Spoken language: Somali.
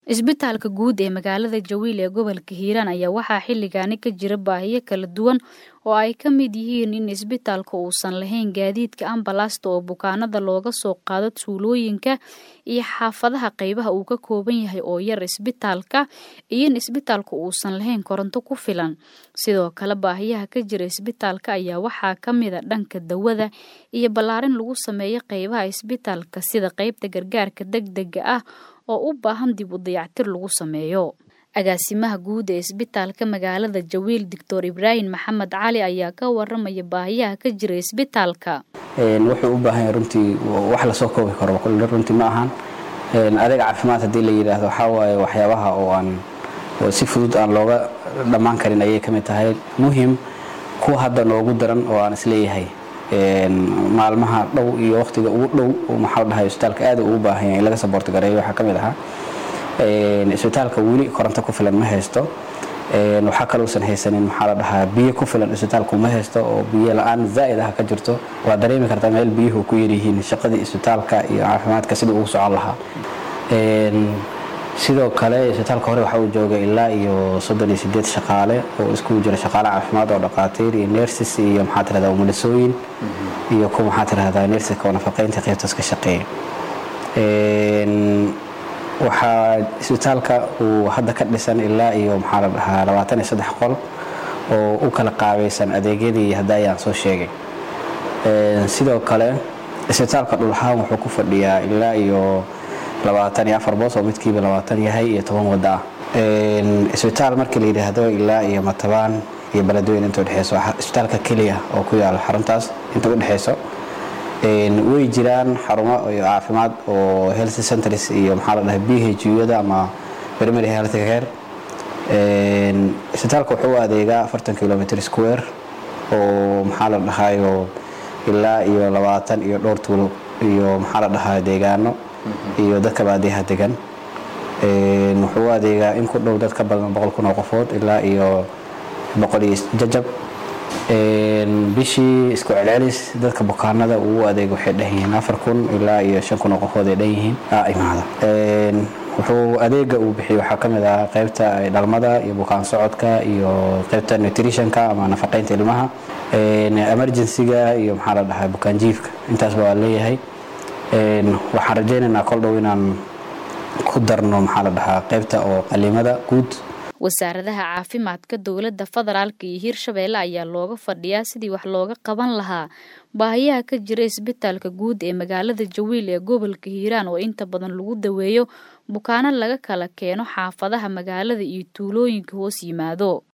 Isbitaalka guud ee magaalada Jawiil ee gobolka Hiiraan ayaa waxaa xilligaani ka jira baahiyo kala duwan oo ay ka mid yihiin in isbitaalka uusan lahayn gaadiidka ambalaasta oo bukaanada looga soo qaado tuulooyinka iyo xaafadaha qaybaha uu ka kooban yahay oo yar isbitaalka iyo in isbitaalka uusan lahayn koronto ku filan sidoo kale baahiyaha ka jira isbitaalka ayaa waxaa ka mida dhanka dawada iyo ballaarin lagu sameeyo qaybaha isbitaalka sida qaybta gargaarka degdega ah oo u baahan dib u dayactir lagu sameeyo agaasimaha guud ee isbitaalka magaalada Jawiil Dr Ibraahim Maxamed Cali ayaa ka waramaya baahiyaha ka jira isbitaalka wuxuu u baahan yahay runtii wax la soo koobi karo kulli runtii ma ahan adeeg caafimaad haddii la yidhaahdo waxaa waaye waxyaabaha oo aan oo si fudud aan looga dhammaan karin ayay ka mid tahay muhim kuwa hadda noogu daran oo aan isleeyahay maalmaha dhow iyo waqtiga ugu dhow maxaa la dhahay isbitaalka aad ugu baahan yahay in laga saboorti gareeyo waxaa ka mid ahaa isbitaalka weli koronto ku filan ma haysto waxaa kalousan haysanin maxaa la dhahaa biyo ku filan isbitaalku ma haysto oo biyo la-aan zaa'id ah ka jirto waa dareemi kartaa meel biyuhu ku yaryihiin shaqadii isbitaalka iyo caafimaadka sidii ugu socon lahaa sidoo kale isbitaalka hore waxa uu joogay ilaa iyo soddon iyo sideed shaqaale oo iskugu jira shaqaale caafimaad oo dhaqaatiir iyo nersis iyo maxaa tirahdaa umulisooyin iyo kuwa maxaa tirahdaa nersiska oo nafaqeynta qaybtaas ka shaqeeya waxaa isbitaalka uu hadda ka dhisan ilaa iyo maxaa la dhahaa labaatan iyo saddex qol oo u kala qaabaysan adeegyadii hadda ayaan soo sheegay sidoo kale isbitaalka dhulahaan wuxuu ku fadhiyaa ilaa iyo labaatan iyo afar boos oo midkiiba labaatan yahay iyo toban wadda ah isbitaal markii la yidhaahdo ilaa iyo matabaan iyo beledweyn inta udhexeyso isbitaalka keliya oo ku yaala xaruntaas inta udhexeyso way jiraan xarumo caafimaad oo health centers iyo maxaa la dhahay b h u-yada ama primary health care isbitaalka wuxuu u adeegaa afartan kilometer square oo maxaa la dhahayo ilaa iyo labaatan iyo dhowr tuulo iyo maxaa la dhahaa deegaano iyo dadka baadiyaha degan wuxuu u adeegaa in ku dhow dad ka badan boqol kun oo qofood ilaa iyo boqol iyo jajab bishii isku celcelis dadka bukaanada uu adeeg waxay dhan yihiin afar kun ilaa iyo shan kun oo qofood ay dhan yihiin imaada wuxuu adeega uu bixiyo waxaa ka mid ah qaybta dhalmada iyo bukaan socodka iyo qaybta nutritionka ama nafaqeynta ilmaha emergencyga iyo maxaa la dhahaa bukaan jiifka intaasba waa leeyahay waxaan rajaynaynaa kol dhow inaan ku darno maxaa la dhahaa qaybta oo qalimada guud wasaaradaha caafimaadka dowladda federaalka iyo hiirshabeelle ayaa looga fadhiyaa sidii wax looga qaban lahaa baahiyaha ka jira isbitaalka guud ee magaalada jawiil ee gobolka hiiraan oo inta badan lagu daweeyo bukaano laga kala keeno xaafadaha magaalada iyo tuulooyinka hoos yimaado